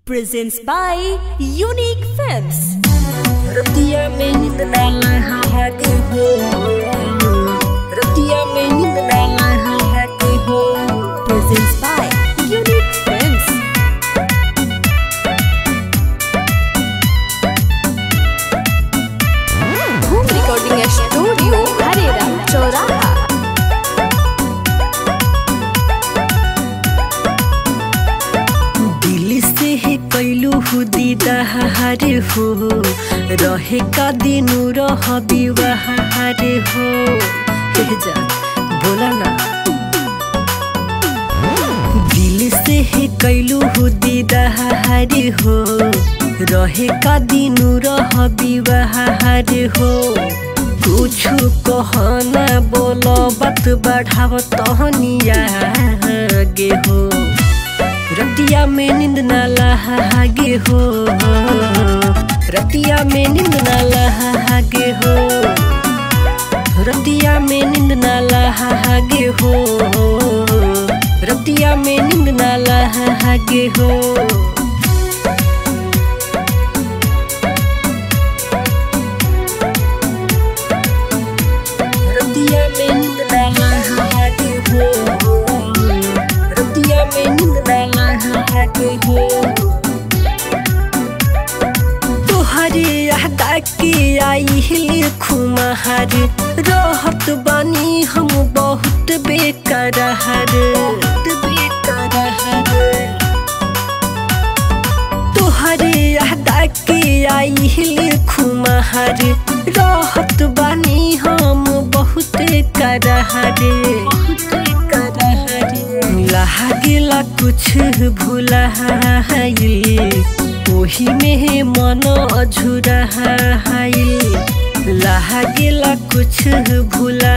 presents by Unique Films. रतिया में नींद ना लहाते हो रतिया में नींद ना लहाते हो Presents by Unique Films. Home Recording Studio, Harera, Choraha. दिल से है कैलू दीदार हो रहे का दिन रह विवाहार हो हे जा बोला ना दिल से है कैलू दीदार हो रहे का दिन रह विवाहार हो कुछ कहना बोलो बात बढ़ाव तहनिया गे हो रतिया में नींद ना लहागे हो रतिया में नींद ना लहागे हो रतिया में नींद ना लहागे हो रतिया में नींद ना लहागे हो रतिया में नींद ना लहागे हो रतिया में नींद ना लहागे हो तोहरे यादा के आई हिल खुमार रहत बानी हम बहुत बेकरार बेकरार तोहरे यादा के आई हिल खुमार रहत बानी हम बहुत करहरे लागेला कुछ भूला ओही में मन अझुराइल लागेला कुछ भूला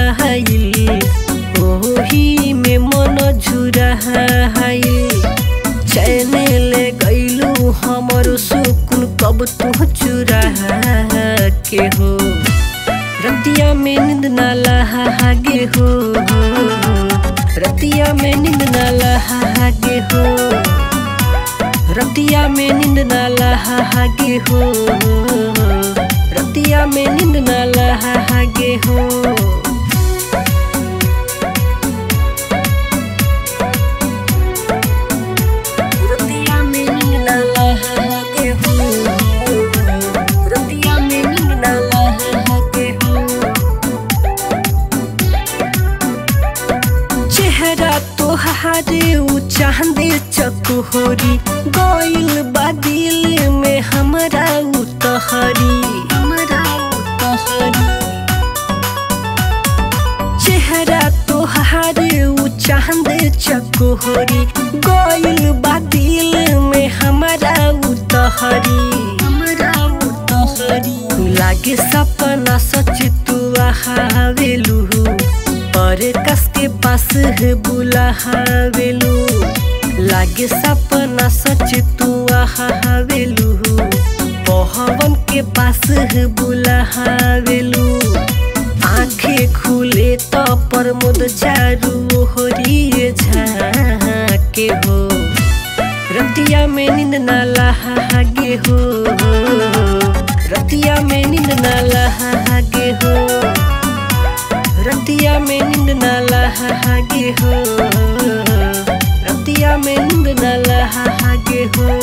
ओही में मन झुराइल चैन ले गईलू हमर सुकुन कब तू चुरा के हो रतिया में नींद ना लहागे हो रतिया में नींद ना लहागे हो रतिया में नींद ना लहागे हो रतिया में नींद ना लहागे हो रतिया में नींद ना लहागे हो रतिया में नींद ना लहागे हो चेहरा तोहार ऊ चांदे चकोहरी गइल बा दिल में हमरा ऊ तहरी हमरा ऊ तहरी चेहरा तोहार ऊ चांद चकोहरी गइल बा दिल में हमारा ऊ तहरी हमरा ऊ तहरी लागे सपना सच तू आवेलू पर कस के पास बुलावेलू लागे सपना सच तू आवेलू पहवन के पास बुलावेलू आंखें खुले तो प्रमोद चारू होरिए झाके हो रतिया में नींद ना लहागे हो रतिया में नींद ना लहागे हो रतिया में नींद ना लहागे हो रतिया में नींद ना लहागे हो